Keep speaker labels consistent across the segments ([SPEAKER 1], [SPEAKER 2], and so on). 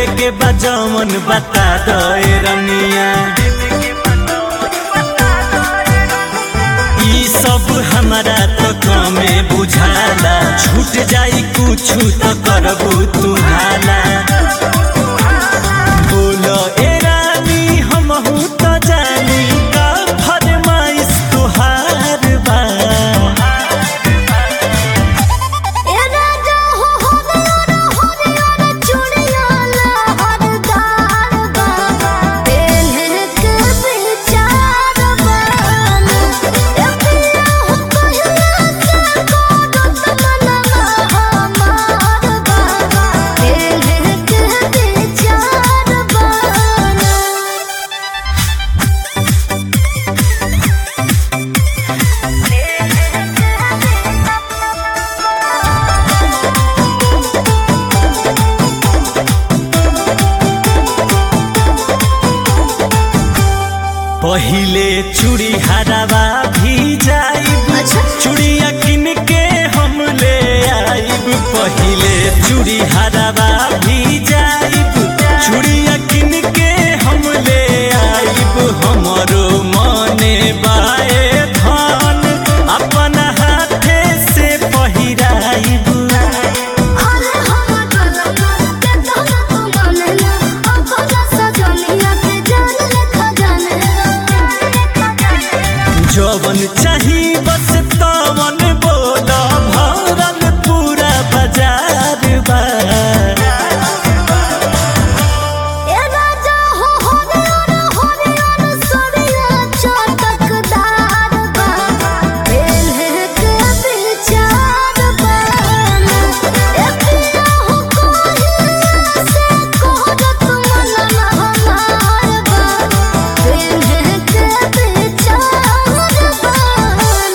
[SPEAKER 1] लेवे के बजमन बता दे रनिया ई सब हमारा तो कमे बुझाला छूट जाई कुछ तो करबू तू हाला बोलो ए रानी हमहू तो जानी का फरमाइश तुहार बा
[SPEAKER 2] ए राजा हो हरियर हरियर चूड़िया लहरदार बा पेन्ह के विचार बन ए पिया हो कहिया से गोरत मनवा हमार बा पेन्ह के विचार बन
[SPEAKER 1] पहिले चूड़ी हरावा भी जाइब
[SPEAKER 2] अच्छा।
[SPEAKER 1] चूड़िया किन के हम ले आइब पहिले चूड़ी हरावा भी जाइब चूड़िया किन के हम ले आइब हमरो मने बाए धान अपन हाथे से पहिराइब
[SPEAKER 2] अरे हम गलना के तोला तू मानेला अपना सजनिया के जान लेखा जानेला
[SPEAKER 1] जवन चाही बस तवन बोल भरल पूरा बाजार बा
[SPEAKER 2] ए राजा हो हरियर हरियर सरिया चटकदार बा पेन्ह के विचार बन ए पिया हो कहिया से कहत मनवा हमार बा पेन्ह के विचार बन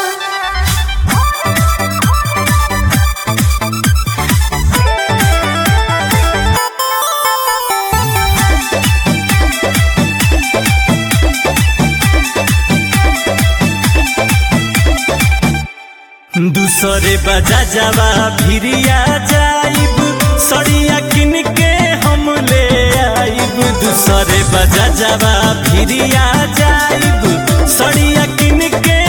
[SPEAKER 1] दूसरे बजा जावा भिरिया जाइब सड़िया किन के हम ले आइब दूसरे बजा जावा भिरिया जाइब सड़िया किन के